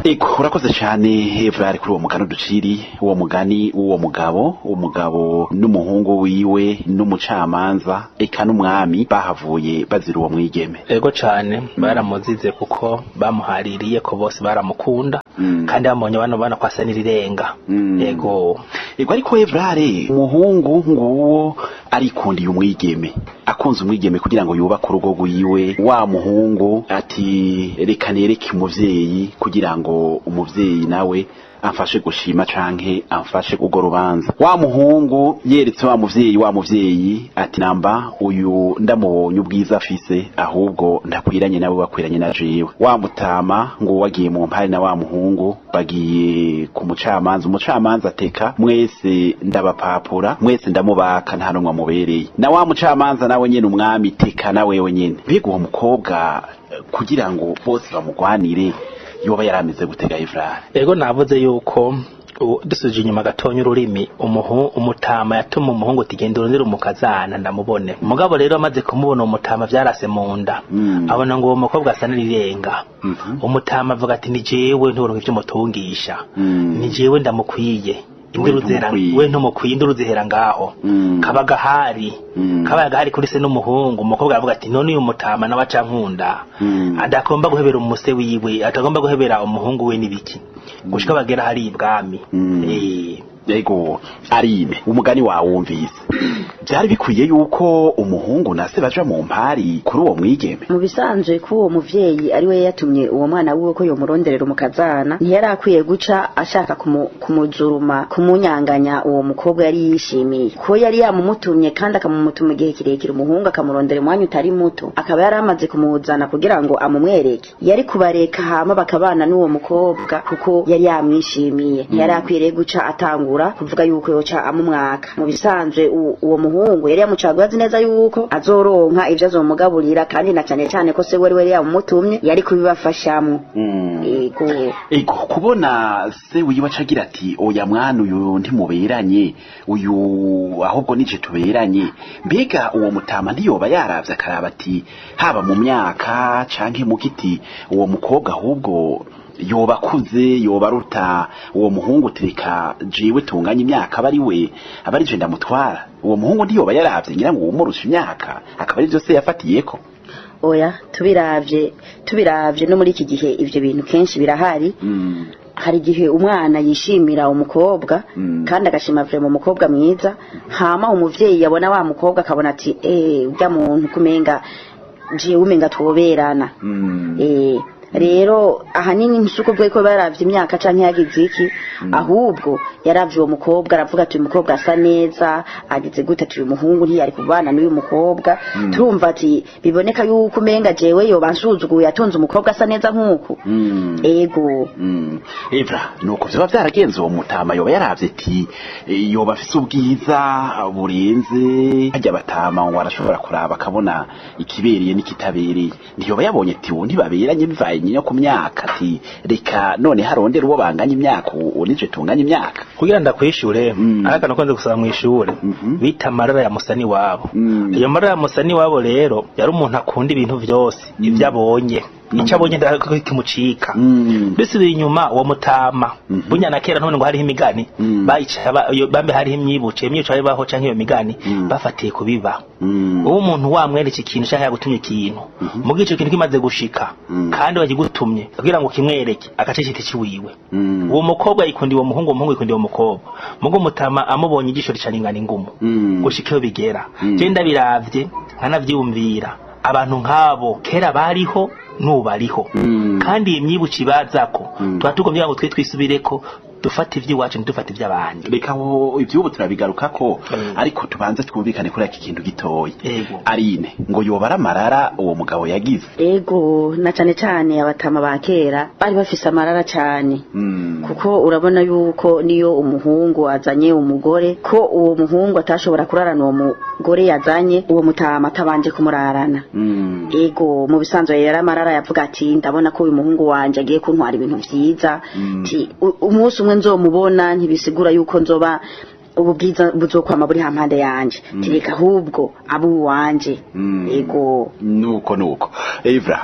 ego urakoze cyane evrari kuri uwo mugani uduciri uwo mugani w'uwo mugabo umugabo n'umuhungu wiwe n'umucamanza eka n'umwami bahavuye bazira uwo mwigeme ego cane baramuzize kuko bamuhaririye ko bose baramukunda Mm. kandi bamubonye bano bana ko asa n'irirenga Mm. ego ego ariko evrare umuhungu nguwo arikundiye umwigeme akunze umwigeme kugira ngo yubake urugo rwiwe wa muhungu ati reka nereke umuvyeyi kugira ngo umuvyeyi nawe amfashe gushima canke amfashe urwo rubanza wa muhungu yeretse wa muvyeyi wa muvyeyi ati namba uyu ndamubonye ubwiza afise ahubwo ndakwiranye nawe bakwiranye na jewe wa mutama ngo wagiye mu mpari na wa muhungu bagiye ku mucamanza umucamanza ateka mwese ndabapapura mwese ndamubaka nta numwe amubereye na wa mucamanza nawe nyene umwami teka na wewe nyene mbega uwo mukobwa eh, kugira ngo bose bamugwanire yoba yarameze gutega ivrare ego navuze yuko u- dusubije inyuma gatonya ururimi umuhu umutama yatuma umuhungu ati genda urondere umukazana ndamubone umugabo rero amaze kumubona uwo mutama vyarase mu nda Mm. abona ngo uwo mukobwa asa n'irirenga Mhm. umutama avuga ati ni jewe nturonke ivyo mutungisha Mm. ni jewe ndamukwiye induru zihera ntumukwiye. we ntumukwiye induru zihera ngaho Mm. kaba gahari Mm. kabaye gahari kuri se n'umuhungu umukobwa aravuga ati none uyu mutama nawe aca nkunda Mm. adagomba guhebera umuse wiwe atagomba guhebera umuhungu we n'ibiki gushika bagera hari ibwami Mm. Eh, ego arime umugani wawumvise byari bikwiye yuko umuhungu na se baja mu mpari kuri uwo mwigeme mu bisanzwe ko uwo muvyeyi ari we yatumye uwo mwana wiwe ko yomuronderera umukazana ntiyari akwiye guca ashaka kumu- kumuzuruma kumunyanganya uwo mukobwa yari yishimiye ko yari yamumutumye kandi akamumutuma igihe kirekire umuhungu akamurondera umwanya utari muto akaba yari amaze kumuzana kugira ngo amumwereke yari kubareka hama bakabana n'uwo mukobwa kuko yari yamwishimiye ntiyari akwiriye guca atangura kuvuga yuko yoca amumwaka mu bisanzwe u- uwo muhungu yari yamucaguye azi neza yuko azoronka ivyo azomugaburira kandi na cane cane ko se wari wari yamumutumye yari kubibafashamwo ego ego kubona se wiwe acagira ati oya mwana uyu ntimuberanye uyu ahubwo nije tuberanye mbega uwo mutama ntiyoba yaravye akaraba ati haba mu myaka canke mu giti uwo mukobwa ahubwo yoba akuze yoba aruta uwo muhungu tereka jewe tunganya imyaka aba ari we aba ari je ndamutwara uwo muhungu ntiyoba yaravye ngira ngo uwumurusha imyaka akaba ari vyose yafatiyeko oya tubiravye tubiravye no muri iki gihe ivyo bintu kenshi birahari mm. hari igihe umwana yishimira umukobwa Mm. kandi agashima vrema umukobwa mwiza hama umuvyeyi yabona wa mukobwa akabona ati eh urya muntu kumenga jewe umenga twoberana Mm. eh rero ahanini nsuko bwe ko baravye imyaka canke yagize iki ahubwo yaravye uwo mukobwa aravuga ati uyu mukobwa asa neza agize gute ati uyu muhungu ntiyari kubana n'uyu mukobwa turumva ati biboneka yuko umenga jewe yoba nsuzuguye atonze umukobwa asa neza nk'uku Mm. ego Mm. Evra nuko vyoba vyaragenze uwo mutama yoba yaravye ati eh, yoba afise ubwiza burenze harya batama ngo arashobora kuraba akabona ikibereye n'ikitabereye ntiyoba yabonye ati uwo ntibaberanye bivaye nyine ku myaka ati reka none harondera uwo banganya imyaka uwo nije tunganya imyaka kugira ndakwishure Mm. ariko nakunze gusaba mw'ishure Mhm. bita amarara ya musani wabo Mm. iyo marara ya musani wabo rero yari umuntu akunda ibintu vyose ivyo abonye ico abonye ndakimucika Mm. bisubiye inyuma uwo mutama Mhm. bunya na kera none ngo hariho imigani Mm. bayica ba- iyo- bambe hariho imyibuce imyibuce baho canke iyo migani Mm. bafatiye kubiba Mm. uwo umuntu wamwereka ikintu canke yagutumye ikintu muga ico kintu kimaze gushika Mm. kandi bagigutumye kugira ngo kimwereke agace citi ciwiwe Mm. uwo mukobwa yikundiye uwo muhungu uwo muhungu yikundiye uwo mukobwa muga umutama amubonye ijisho ricaningana ingumu Mm. gushika iyo bigera Mm. je ndabiravye nkanavyiyumvira abantu nk'abo kera bariho n'ubu bariho Mm. kandi iyi myibuci bazako Mm. tuba tugomba ngo twe twisubireko dufate ivy'iwacu ntidufate ivy'abandi reka aho ivyubu turabigarukako Mm. ariko tubanze twumvikane kuri iki kintu gitoya Ego. arine ngo yoba ari amarara uwo mugabo yagize ego na cane cane abatama ba kera bari bafise amarara cane Mm. kuko urabona yuko niyo umuhungu azanye umugore ko uwo muhungu atashobora kurarana uwo mugore yazanye uwo mutama atabanje kumurarana Mm. ego mu bisanzwe yari amarara yavuga ati ndabona ko uyu muhungu wanje agiye kuntwara ibintu vyiza Mm. ti u- umunsi umwe nzomubona ntibisigura yuko nzoba ubu bwiza buzokwama buri hampande yanje Mm. tireka ahubwo abo uwanje Mm. ego nuko nuko evra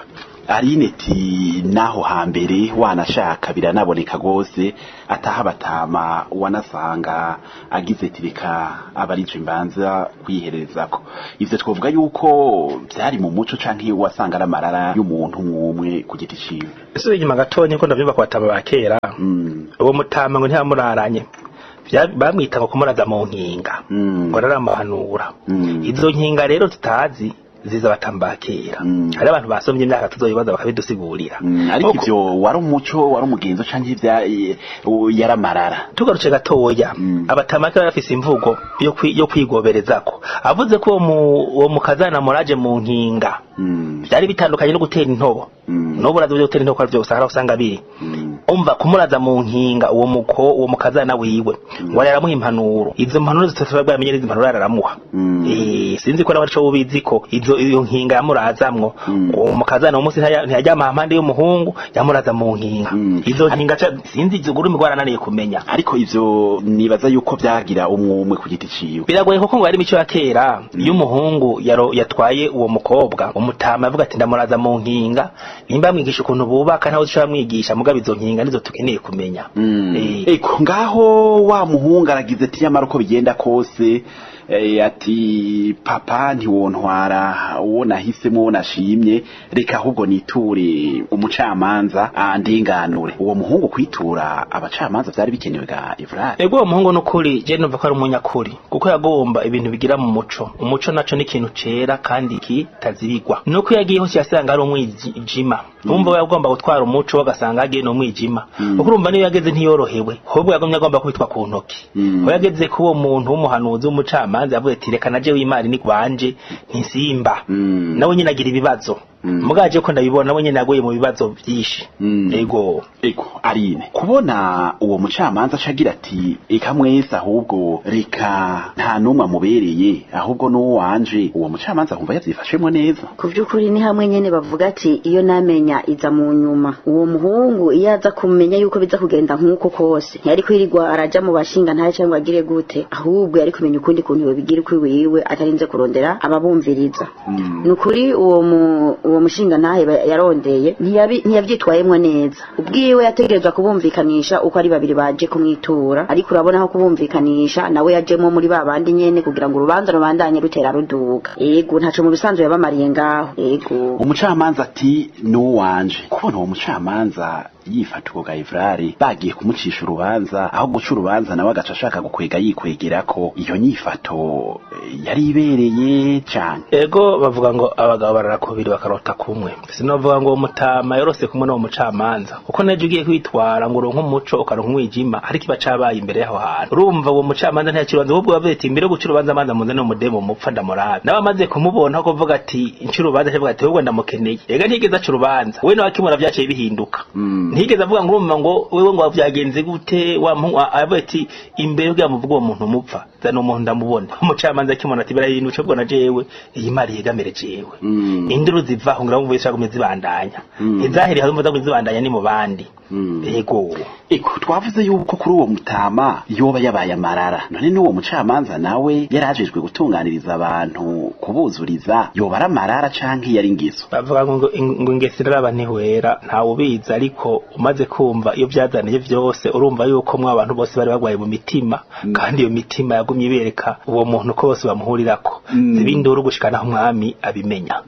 arineti naho hambere wanashaka biranaboneka gose ataha batama wanasanga agize ati reka abarije imbanza kwiherezako ivyo twovuga yuko vyari mu muco canke wasanga ari amarara y'umuntu mwumwe ku giti ciwe ese inyuma gatonya ko ndavyumva ku batama ba kera Mm. uwo mutama ngo ntiyamuraranye Vya- bamwita ngo kumuraza mu nkinga Mm. ngo araramuhanura Mm. izo nkinga rero tutazi ziza batamba ba kera Mm. hari abantu basomye imyaka tuzoyibaza bakabidusigurira Mm, ariko Nk'uko- ivyo wari umuco wari umugenzo canke ivya eh, u- yaramarara tugarutse gatoya Mm. abatamake bari bafise imvugo yo kwi- yo kwigoberezako avuze ko uwo mu- uwo mukazana muraje mu nkinga Mm. vyari bitandukanye no gutera intobo Mm. n'ubu urazi gutera intobo ari vyose hari aho usanga biri Mm. umva kumuraza mu nkinga uwo muko uwo mukazana wiwe ngo aramuha impanuro izo mpanuro zitatu bamenye n'izo mpanuro aramuha Mm. eh sinzi ko nabaco ubizi ko izo iyo nkinga yamurazamwo Mm. uwo mukazana uwo munsi ntaya- ntiyajyama hampande y'umuhungu yamuraza mu nkinga Mm. izo nkinga ca- sinzi izo gurumi gwarananiye kumenya ariko ivyo nibaza yuko vyagira umwumwe ku giti ciwe biragoye kuko ngo ari imico ya kera iyo umuhungu yaro- yatwaye uwo mukobwa umutama avuga ati ndamuraza mu nkinga nimba mwigisha ukuntu bubaka ntawe ushobora mwigisha mugabo izo nkinga nizo tukeneye kumenya Mm. Eh, eko ngaho wa muhungu aragize ati nyamara uko bigenda kose eh, ati papa ntiwontwara uwo nahisemo uwo nashimye reka ahubwo niture umucamanza andenganure uwo muhungu kwitura abacamanza vyari bikenewe ga Evrard ego uwo muhungu nukuri je numva ko ari umunyakuri kuko yagomba ibintu bigira mu muco umuco naco ni ikintu cera kandi kitazibigwa nuko yagiye hose yasanga ari umwijima umva we yagomba gutwara umuco agasanga yagiye no mwijima kuko urumva niyo yageze ntiyorohewe ahubwo yagomye agomba kubitwa ku ntoki Mm. aho yageze ku uwo muntu w'umuhanuzi w'umucamanza yavuze ati reka naje w'imari ni wanje ntisimba Mm. nawe nyine agira ibibazo Mm. mugaje ko ndabibona nawe nyine yaguye mu bibazo byinshi Mm. ego eko arine kubona uwo mucamanza acagira ati eka mwese ahubwo reka nta n'umwe amubereye ahubwo n'uwo wanje uwo mucamanza kumva yavyifashemwo neza ku by'ukuri ni hamwe nyene bavuga ati iyo namenya iza mu nyuma uwo muhungu iyo aza kumenya yuko biza kugenda nk'uko kose ntiyari kwirirwa araja mu bashinga ntaye cyangwa agire gute ahubwo yari kumenya ukundi kuntu yobigira ukwi wiwe atarinze kurondera ababumviriza Mm. ni ukuri uwo mu uwo mushinga ntahe ba- yarondeye ntiyabi- ntiyavyitwayemwo neza ubwiwe yategerezwa kubumvikanisha uko ari babiri baje kumwitura ariko urabona aho kubumvikanisha nawe yajemwo muri ba bandi nyene kugira ngo urubanza rubandanye rutera ruduga ego ntaco mu bisanzwe yabamariye ngaho ego umucamanza ati n'uwanje kubona uwo mucamanza yifata ubwo gayivrari bagiye kumucisha urubanza aho guca urubanza nawe agaca ashaka gukwega yikwegerako iyo nyifato eh, yari ibereye cane ego bavuga ngo abagabo barara kubiri bakarota kumwe sinovuga ngo uwo mutama yorose kumwe n'uwo mucamanza kuko naje ugiye kwitwara ngo uronke umuco ukaronka umwijima ariko iba cabaye imbere y'aho hantu urumva uwo mucamanza ntiyakira urubanza ahubwo bavuze ati mbere yo guca urubanza manza muze n'umudemo mupfa ndamurabe nawe amaze kumubona ko kuvuga ati nca urubanza avuga ati ahubwo ndamukeneye ega ntiyigeze aca urubanza we nawe akimura vyaciye bihinduka Mm. ntiyigeze avuga ngo urumva ngo wewe ngo vyagenze gute wa muhungu avuga ati imbere kugira muvuge uwo muntu mupfa zana umuntu ndamubona umucamanza akimubona ati birahindutse bwo na jewe iyi mari yegamire jewe Mm. induru zivaho ngira ngo zishaka zibandanya Mm. izahiri hazumva zo zibandanya ni mu bandi Mm. yego Eko twavuze yuko kuri uwo mutama yoba yabaye amarara none n'uwo mucamanza nawe yarajejwe gutunganiriza abantu kubuzuriza yoba ari amarara canke yari ingizo bavuga ngo ngo ingesi raba ntihwera ntawe ubizi ariko umaze kumva iyo byazaniye vyose urumva yuko mwa abantu bose bari bagwaye mu mitima kandi iyo mitima yagumye ibereka uwo muntu ko bose bamuhurirako Mm. zibinduru gushikana aho umwami abimenya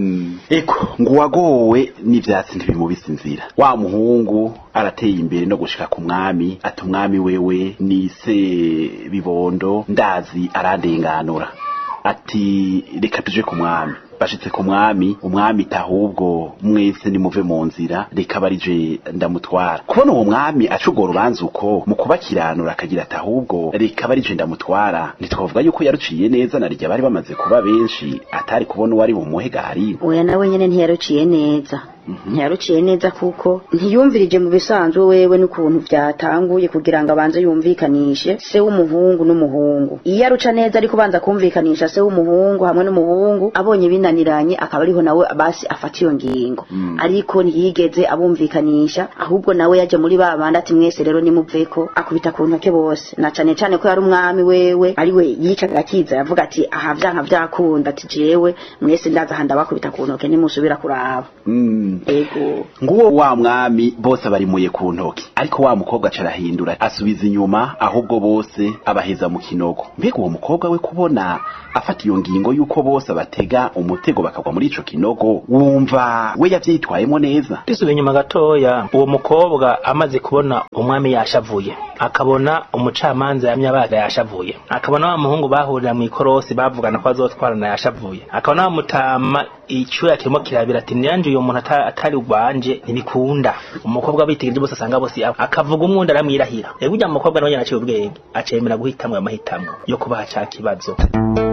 eko ngo uwagowe n'ivyatsi ntibimubisa inzira wa muhungu arateye imbere no gushika ku mwami ati umwami wewe nise bibondo ndazi arandenganura ati reka tuje ku mwami bashitse ku mwami umwami tahubwo mwese nimuve mu nzira reka barije ndamutwara kubona uwo mwami aca urwo rubanza uko mu kubakiranura akagira ati ahubwo reka barije ndamutwara ntitwavuga yuko yaruciye neza na rya bari bamaze kuba benshi atari kubona uwari bumuhe gahari oya nawe nyene ntiyaruciye neza ntiyaruciye neza kuko ntiyumvirije mu bisanzwe wewe n'ukuntu vyatanguye kugira ngo abanze yumvikanishe se w'umuhungu n'umuhungu iyo aruca neza ariko ubanza kumvikanisha se w'umuhungu hamwe n'umuhungu abonye binaniranye akaba ariho nawe basi afata iyo ngingo ariko ntiyigeze abumvikanisha ahubwo nawe yaje muri ba bandi ati mwese rero nimuveko akubita ku ntoke bose na cane cane ko yari umwami wewe ari we yicaga akiza yavuga ati aha vyanka vyakunda ati jewe mwese ndaza aha ndabakubita ku ntoke nimusubira kuraba Mm. ego nguwo wa mwami bose barimuye ku ntoki ariko wa mukobwa acarahindura asubiza inyuma ahubwo bose abaheza mu kinogo mbega uwo mukobwa we kubona afata iyo ngingo y'uko bose batega umutego bakagwa muri ico kinogo wumva we yavyitwayemo neza risubiye inyuma gatoya uwo mukobwa amaze kubona umwami yashavuye akabona umucamanza yamye abaga yashavuye akabona wa muhungu bahurira mu ikorosi bavugana ko azotwarana yashavuye akabona wa mutama icyuya kirimo kirabira ati niyanje uyo muntu ata- atari rwanje ntibikunda umukobwa bitegereje bose asanga bose abo akavuga umwundi aramwirahira rero ujya mukobwa nawe nyine aciye ubwenge acemera guhitamwo ayo mahitamo yo kubaha ca kibazo